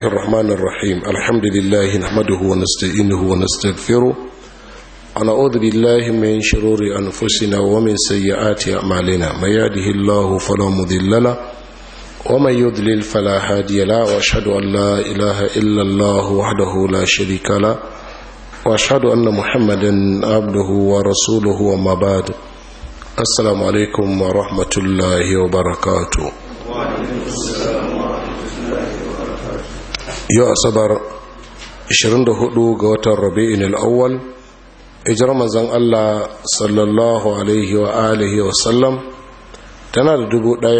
الرحمن الرحيم الحمد لله نحمده ونستعينه ونستغفره ونعوذ بالله من شرور أنفسنا ومن سيئات أعمالنا من يهده الله فلا مضل له ومن يضلل فلا هادي له وأشهد أن لا إله إلا الله وحده لا شريك له وأشهد أن محمدا عبده ورسوله وما بعد السلام عليكم ورحمة الله وبركاته yau asabar 24 ga watan rabi'in al'awwal ijar mazan Allah sallallahu alaihi wa alihi wa sallam tana da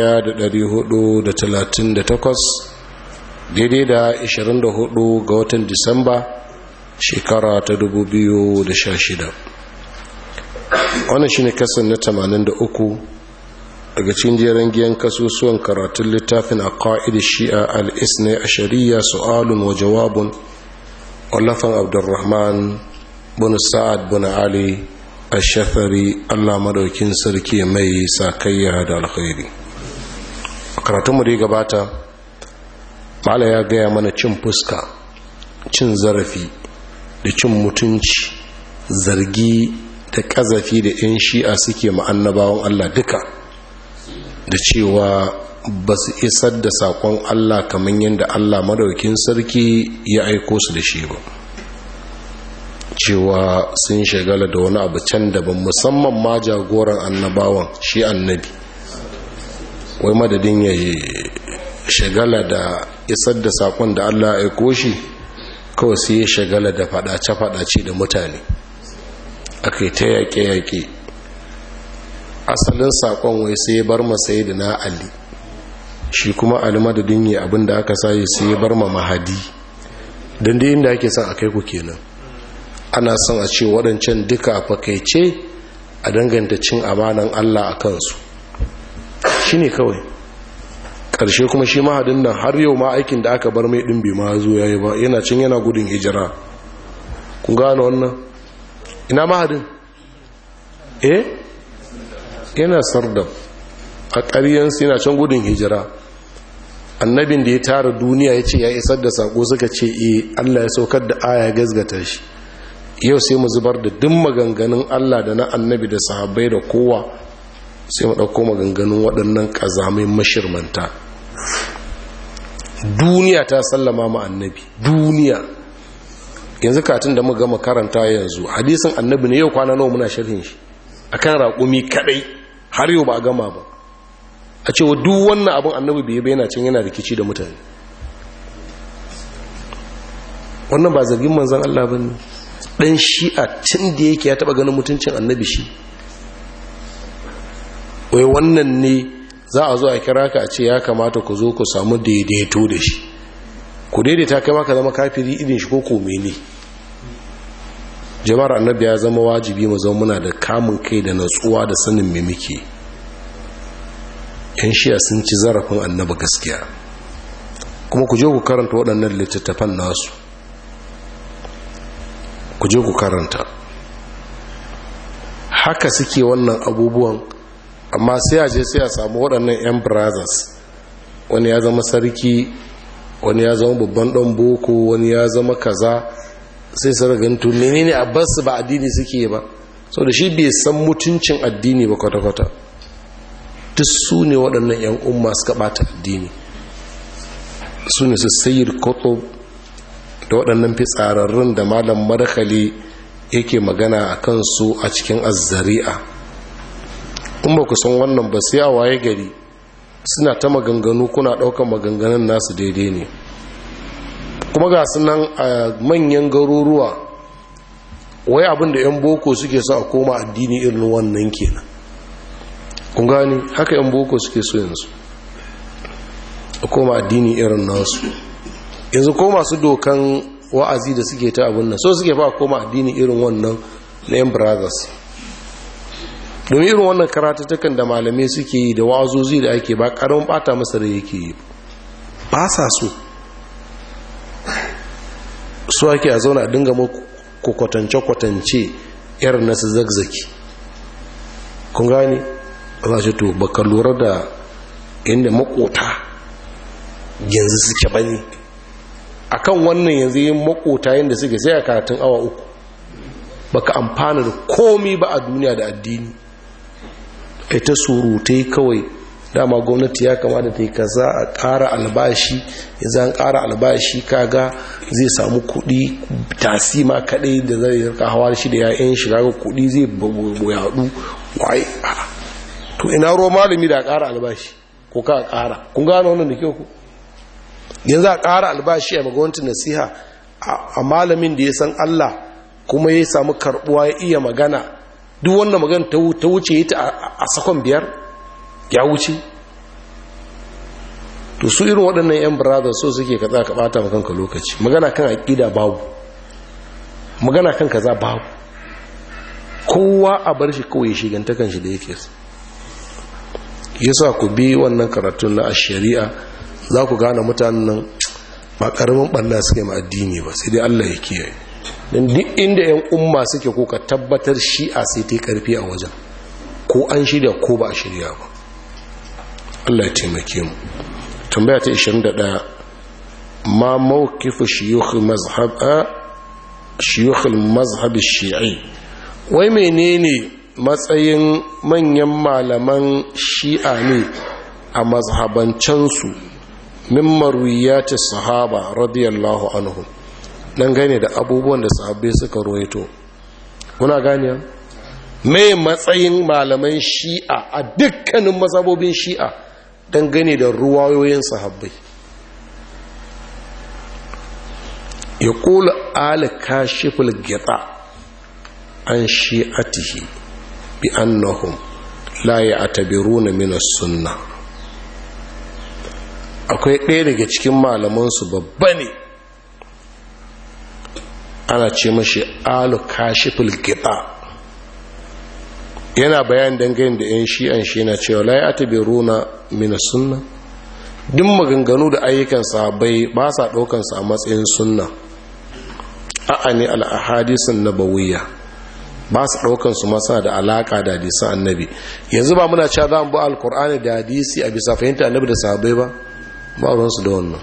1438 daidai da 24 ga watan disamba shekara ta 2016 wannan shine kasan na 83 daga cikin jerin giyan kasusuwan karatun littafin a ƙa'id shi'a al'isne a shari'a su'alun wa jawabun wallafan abdurrahman bin sa'ad bin ali a shafari allah madaukin sarki mai sakayya da alkhairi a karatunmu da ya gabata mala ya gaya mana cin fuska cin zarafi da cin mutunci zargi da ƙazafi da 'yan shi'a suke ma'annabawan allah duka da cewa ba su isar da saƙon Allah kamar yadda Allah madaukin sarki ya aiko su da shi ba cewa sun shagala da wani abu can daban musamman ma jagoran annabawan shi annabi wai madadin ya shagala da isar da saƙon da Allah ya aiko shi kawai sai ya shagala da faɗace-faɗace da mutane aka yi ta yaƙe-yaƙe asalin sakon wai sai bar ma sai da na ali shi kuma ali madadin yi abinda aka sayi sai ya bar ma mahadi don da inda ake son a kai ku kenan ana son a ce waɗancan duka a fakaice a danganta cin amanan allah a kansu shi ne kawai ƙarshe kuma shi mahadin nan har yau ma aikin da aka bar mai ɗin bai ma zo ya yi ba yana cin yana gudun hijira kun gane wannan ina mahadin eh yana sardab a ƙaryansu yana can gudun hijira annabin da ya tara duniya ya ce ya isar da sako suka ce e allah ya saukar da aya gazgata shi yau sai mu zubar da duk maganganun allah da na annabi da sahabbai da kowa sai mu ɗauko maganganun waɗannan ƙazamai mashirmanta duniya ta sallama ma annabi duniya yanzu katin da mu gama karanta yanzu hadisin annabi ne yau kwana nawa muna sharhin shi akan raƙumi kaɗai har yau ba a gama ba a cewa duk wannan abin annabi bai bai yana can yana rikici da mutane wannan ba zargin manzan Allah ba ne ɗan shi'a cin da yake ya taɓa ganin mutuncin annabi shi wai wannan ne za a zo a kira ka a ce ya kamata ku zo ku samu daidaito da shi ku daidaita kai maka zama kafiri irin shi ko kome ne jama'ar annabi ya zama wajibi mu zama muna da kamun kai da natsuwa da sanin me muke yan shiya sun ci zarafin annabi gaskiya kuma ku je ku karanta waɗannan littattafan nasu ku je ku karanta haka suke wannan abubuwan amma sai a je sai a samu waɗannan 'yan brothers wani ya zama sarki wani ya zama babban ɗan boko wani ya zama kaza sai su ragantu menene a basu ba addini suke ba sau da shi bai san mutuncin addini ba kwata-kwata duk su ne waɗannan 'yan umma suka ɓata addini su ne su sayir koto da waɗannan fitsararrun da malam madakali yake magana a kansu a cikin azzari'a in ba ku san wannan ba sai a waye gari suna ta maganganu kuna ɗaukar maganganun nasu daidai ne kuma ga nan a manyan garuruwa wai abin da 'yan boko suke so a koma addini irin wannan kenan kun gani haka 'yan boko suke so yanzu a koma addini irin nasu yanzu ko masu dokan wa'azi da suke ta abin nan so suke ba koma addini irin wannan na 'yan brothers domin irin wannan karatattakan da malamai suke yi da wa'azozi da ake ba karamin bata masa da yake yi ba sa so su ake a zauna a dinga ku kwatance-kwatance irin nasu zagzaki kun gani za ce to baka lura da inda makota yanzu suke bane akan wannan yanzu yin makota yadda suke sai a karatun awa uku baka amfana da komi ba a duniya da addini kai ta surutai kawai dama gwamnati ya kamata ta yi kaza a ƙara albashi yanzu an ƙara albashi kaga zai samu kuɗi tasima kaɗai da zai rika hawa shi da ya'yan shi kaga kuɗi zai yaɗu waye to ina ruwa malami da ƙara albashi ko ka ƙara kun gano wannan da kyau ku yanzu a ƙara albashi a magawanta nasiha a malamin da ya san Allah kuma ya samu karɓuwa ya iya magana duk wannan magana ta wuce ta a sakon biyar ya wuce to su irin waɗannan 'yan brothers so suke ka ka ɓata makanka lokaci magana kan aƙida babu magana kan kaza babu kowa a bar shi kawai shigantakan shi da yake su yasa ku bi wannan karatun na shari'a za ku gane mutanen nan ba karamin ɓanna suke ma addini ba sai dai Allah ya kiyaye don duk inda yan umma suke ko ka tabbatar shi'a sai ta karfi a wajen ko an shirya ko ba a shirya ba Allah ya taimake mu tambaya ta 21 ma mawqifu shuyukh mazhab shuyukh al-mazhab shii wai menene matsayin manyan malaman shi'a ne a mazhabancansu min marwiyati sahaba radiyallahu anhum dan gane da abubuwan da sahabbai suka ruwaito kuna gane mai matsayin malaman shi'a a dukkanin mazhabobin shi'a dan gane da ruwayoyin sahabbai ya kula ala kashiful gita an shi'atihi bi annahum la ya'tabiruna min as-sunnah akwai ɗaya daga cikin malamansu babba ne ana ce mashi alu kashiful gita yana bayan dangane da 'yan shi'an shi yana cewa la ya tabi runa mina sunna duk maganganu da ayyukan sabai ba sa ɗaukansa a matsayin sunna a'a ne al'ahadisun nabawiyya ba su ɗaukansu masa da alaƙa da hadisan annabi yanzu ba muna cewa za mu bi alkur'ani da hadisi a bisa fahimta annabi da sabai ba ba ruwansu da wannan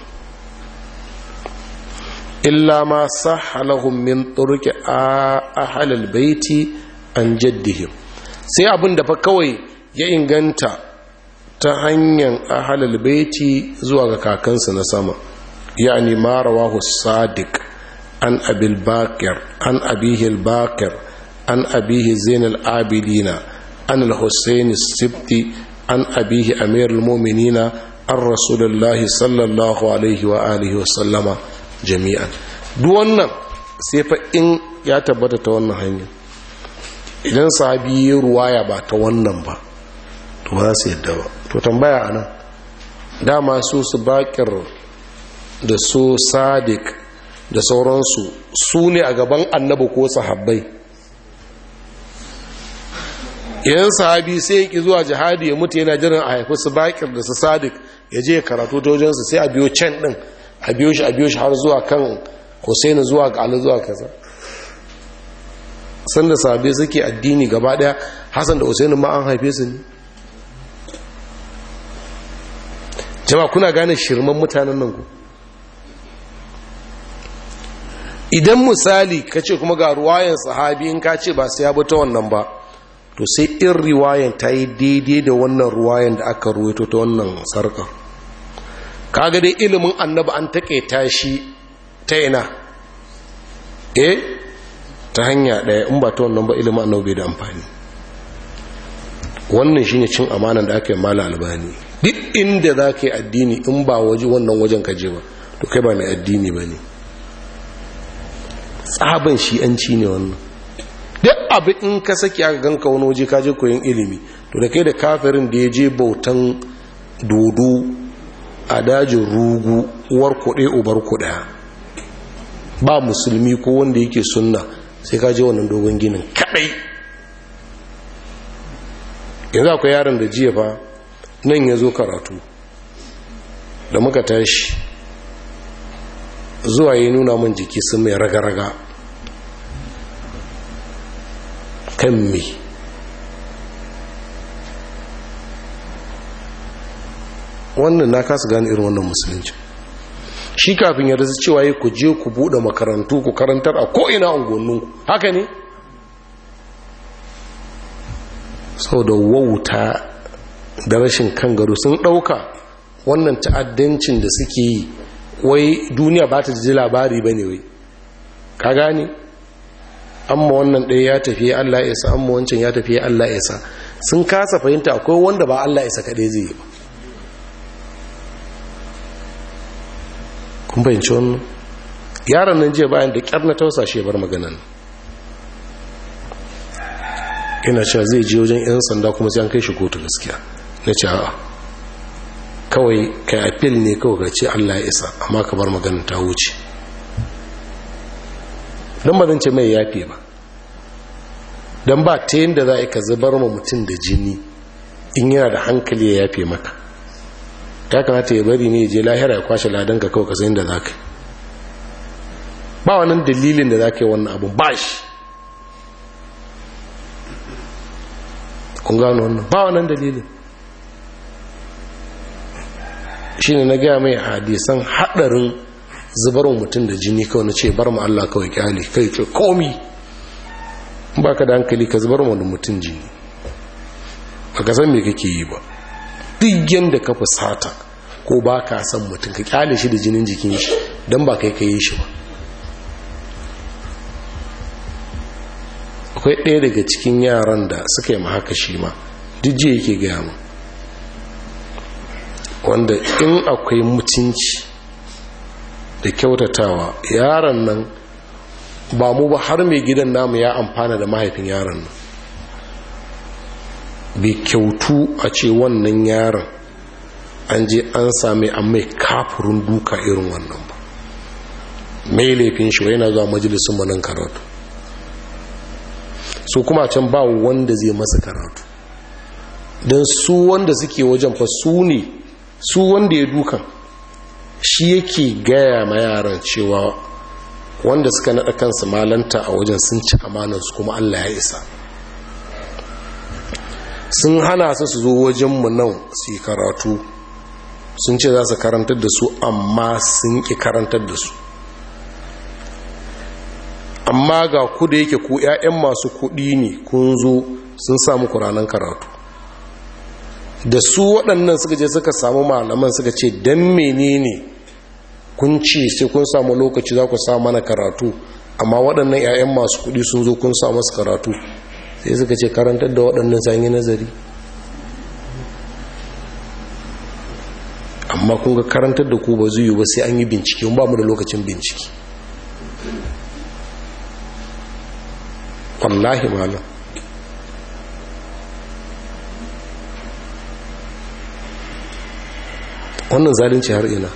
illa ma sahalahum min turki ahlal baiti an jaddihim sai abin da fa kawai ya inganta ta hanyar ahlal baiti zuwa ga kakansa na sama yani ma rawahu sadiq an abil bakir an abihi al-bakir an abihi zain al-abidina an al-husayn as-sibti an abihi amir al-mu'minina an rasulullahi sallallahu alaihi wa alihi wa sallama jami'an duk wannan sai fa in ya tabbata ta wannan hanyar idan sahabi ya ruwaya ba ta wannan ba to ba su yadda ba to tambaya anan dama su su bakir da su sadiq da sauransu su ne a gaban annabi ko sahabbai idan sahabi sai ya ki zuwa jihadi ya mutu yana jiran a haifi su bakir da su sadiq ya je karatu ta wajensu sai a biyo can din a biyo shi a biyo shi har zuwa kan Hussein zuwa ga Ali zuwa kaza sanda sahabi suke addini gaba daya Hassan da Hussein ma an haife su ne jama'a kuna gane shirman mutanen nan ku idan misali ka ce kuma ga ruwayan sahabi in ka ce ba sai ya bi ta wannan ba to sai in riwayan ta yi daidai da wannan ruwayan da aka ruwaito ta wannan sarkar kaga dai ilimin annabi an taƙaita shi ta ina eh ta hanya ɗaya in ba ta wannan ba ilimin annabi bai da amfani wannan shine cin amanan da aka yi mala albani duk inda za ka yi addini in ba waje wannan wajen kaje ba to kai ba mai addini ba ne tsaban shi'anci ne wannan duk abin in ka saki aka ganka wani waje ka je koyon ilimi to da kai da kafirin da ya je bautan dodo a dajin rugu uwar kuɗe ubar kuɗa ba musulmi ko wanda yake sunna sai ka je wannan dogon ginin kaɗai yanzu akwai yaron da jiya fa nan ya zo karatu da muka tashi zuwa yi nuna man jiki sun mai raga-raga kan me wannan na kasa gane irin wannan musulunci shi kafin ya rasu cewa yi ku je ku buɗe makarantu ku karantar a ko'ina unguwannin haka ne sau da wauta da rashin kan gado sun ɗauka wannan ta'addancin da suke yi wai duniya ba ta ji labari ba ne wai ka gane amma wannan ɗaya ya tafi Allah ya isa amma wancan ya tafi Allah ya isa sun kasa fahimta akwai wanda ba Allah isa kaɗai zai yi ba kun fahimci wannan yaron nan jiya bayan da ƙyar na tausa shi bar maganan ina cewa zai je wajen 'yan sanda kuma sai an kai shi kotu gaskiya na ce a'a kawai kai apil ne kawai ka ce Allah ya isa amma ka bar maganin ta wuce don ba zan ce mai yafe ba don ba ta yin da za a ka zubar ma mutum da jini in yana da hankali ya yafe maka ya kamata ya bari ne je lahira ya kwashe ladan ka kawai ka sayin da za ka yi ba wannan dalilin da za ka yi wannan abu ba shi kun gano wannan ba wannan dalilin shi ne na gaya mai hadisan haɗarin zubarwa mutum da jini kawai na ce bar mu Allah kawai kyale kai ce komi ba ka da hankali ka zubar mu da mutum jini ba ka san me kake yi ba duk yadda ka fusata ko ba ka san mutum ka kyale shi da jinin jikin shi don ba kai ka yi shi ba akwai ɗaya daga cikin yaran da suka yi ma haka shi ma duk jiya yake gaya mu wanda in akwai mutunci da kyautatawa yaron nan ba mu ba har mai gidan namu ya amfana da mahaifin yaron nan bai kyautu a ce wannan yaron an je an sami an mai kafurin duka irin wannan ba mai laifin shi yana zuwa majalisun manan karatu su kuma can ba wanda zai masa karatu don su wanda suke wajen fa su ne su wanda ya dukan shi yake gaya ma yaran cewa wanda suka naɗa kansu malanta a wajen sun ci amanansu kuma Allah ya isa sun hana su su zo wajenmu nan su yi karatu sun ce za su karantar da su amma sun ƙi karantar da su amma ga ku da yake ku 'ya'yan masu kuɗi ne kun zo sun samu kuranan karatu da su waɗannan suka je suka samu malaman suka ce don menene kun ce sai kun samu lokaci za ku samu mana karatu amma waɗannan 'ya'yan masu kuɗi sun zo kun samu su karatu sai suka ce karantar da waɗannan sanyi nazari amma kun ga karantar da ku ba zai yi ba sai an yi bincike ba mu da lokacin bincike wallahi malam wannan zalunci har ina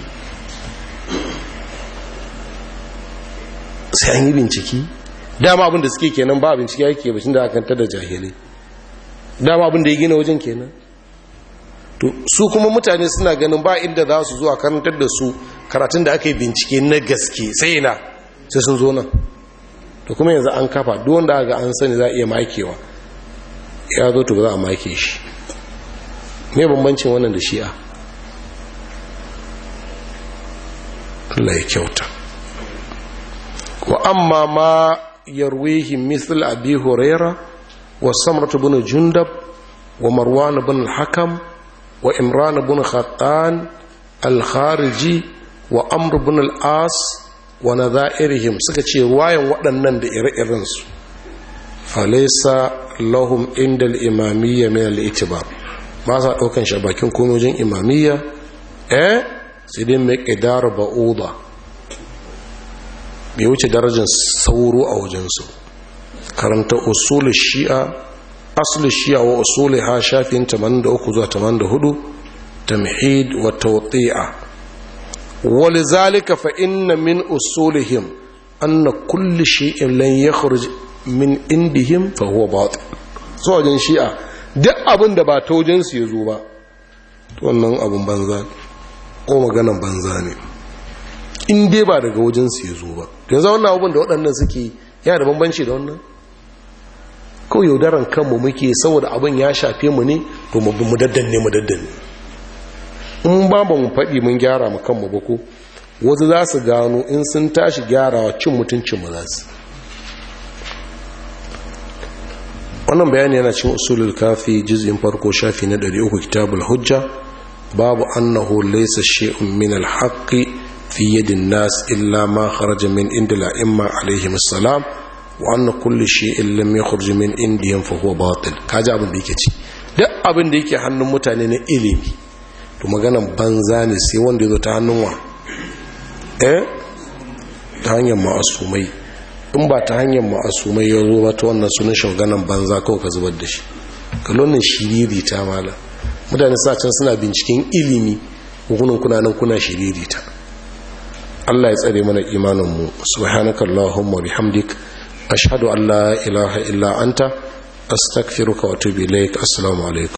sai an yi binciki dama abin da suke kenan ba bincike yake bashin da akan tada jahilai dama abin da ya gina wajen kenan to su kuma mutane suna ganin ba inda za su zuwa karantar da su karatun da aka yi bincike na gaske sai na sai sun zo nan to kuma yanzu an kafa duk wanda aka an sani za a iya makewa ya zo to ba za a make shi me bambancin wannan da shi'a Allah ya kyauta wa amma ma yarwihi mithl abi huraira wa samrat ibn jundab wa marwan ibn al-hakam wa imran ibn khattan al-khariji wa amr ibn al-as wa nadha'irihim suka ce wayan waɗannan da ire-iren su falaysa lahum inda al-imamiyya min al-itibar ba sa daukan shi bakin komojin imamiyya eh sai dai mai ƙidar ba'uda bai wuce darajar sauro a wajensu karanta usulun shi'a asulun shi'a wa usulun ha shafin 83 zuwa 84 tamhid wa tawti'a wali zalika fa inna min usulihim anna kulli shay'in lan yakhruj min indihim fa huwa batil so wajen shi'a duk abin da ba ta wajensu ya zo ba to wannan abin banza ko maganan banza ne in dai ba daga wajensu ya zo ba yanzu wannan abubuwan da waɗannan suke yana da bambanci da wannan kawai yaudaran kanmu muke saboda abin ya shafe mu ne to mu daddanne mu daddanne in ba ba mu faɗi mun gyara mu kanmu ba ko wasu za su gano in sun tashi gyarawa cin mutuncin za su wannan bayani yana cin usulul kafi juz'in farko shafi na 300 kitabul hujja babu annahu laysa shay'un min al-haqqi fi yadi nas illa ma kharaja min inda al-a'imma alaihim assalam wa anna kulli shay'in lam yakhruj min indihim fa huwa batil kaji abin da yake ci duk abin da yake hannun mutane na ilimi to maganan banza ne sai wanda ya zo ta hannun wa eh ta hanyar ma'asumai in ba ta hanyar ma'asumai ya zo ba ta wannan sunan shaganan banza kawai ka zubar da shi kalonin shiriri ta mala mutane sa can suna binciken ilimi hukunan kunanan kuna shiriri ta Allah ya tsare mana imaninmu subhanaka allahumma bihamdik ashhadu an la ilaha illa anta astaghfiruka wa atubu ilaik assalamu alaikum